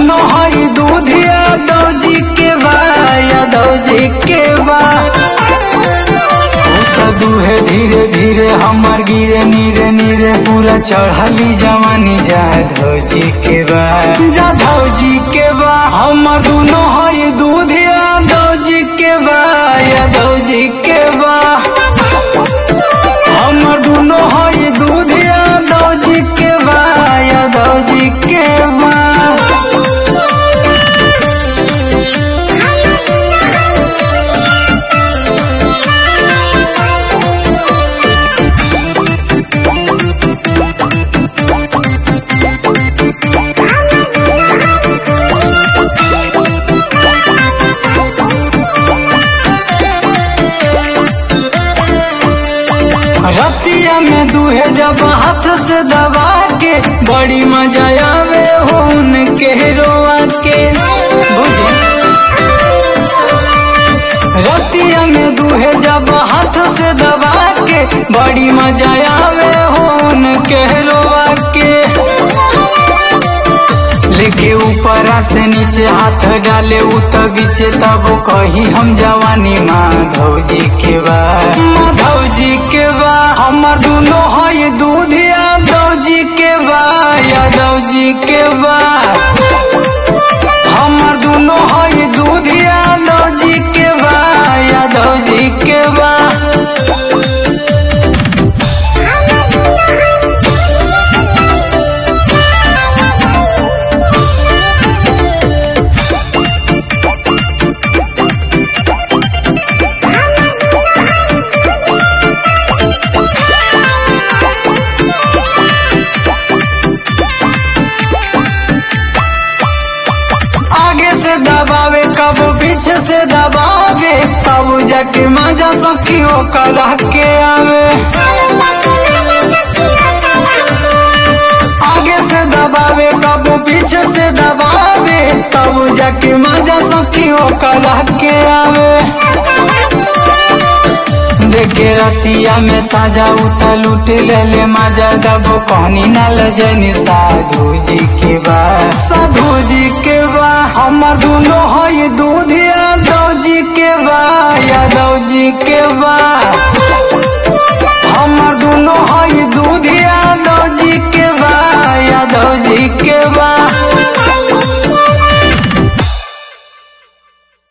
दोनों हई दूध यादव जी के बा यादव जी के बा तो दूहे धीरे धीरे हमर गिरे नीरे नीरे पूरा चढ़ली जवानी जाधव जी के बा जाधव जी के बा हमर दोनों हई दूध यादव जी के बा यादव जी के बा हमर दोनों हई दूध यादव जी के बा यादव जी के बा रतिया में दूहे जब हाथ से दबा के बड़ी मजा आवे हो उनके रोआ के बुझे रतिया में दूहे जब हाथ से दबा के बड़ी मजा आवे हो उनके रोआ के लेके ऊपरा से नीचे हाथ डाले उ त बीचे तब कही हम जवानी माधव जी के बा माधव जी के बा हमर दोनों हई दूध यादव जी के बा यादव जी के बा हमर दोनों हई दूध यादव जी के बा यादव जी के बा आगे से दबावे कब पीछे से दबावे तब जाके मजा सखी हो कला के आवे आगे से दबावे कब पीछे से दबावे तब जाके मजा सखी हो कला के आवे देखे रतिया में साजा उठल उठ ले ले मजा दबो कहनी ना लजनी साधु जी के बा साधु जी के बा हमर दोनों हई दूध यादव जी के बा यादव जी के बा हमर दोनों हई दूध यादव जी के बा यादव जी के बा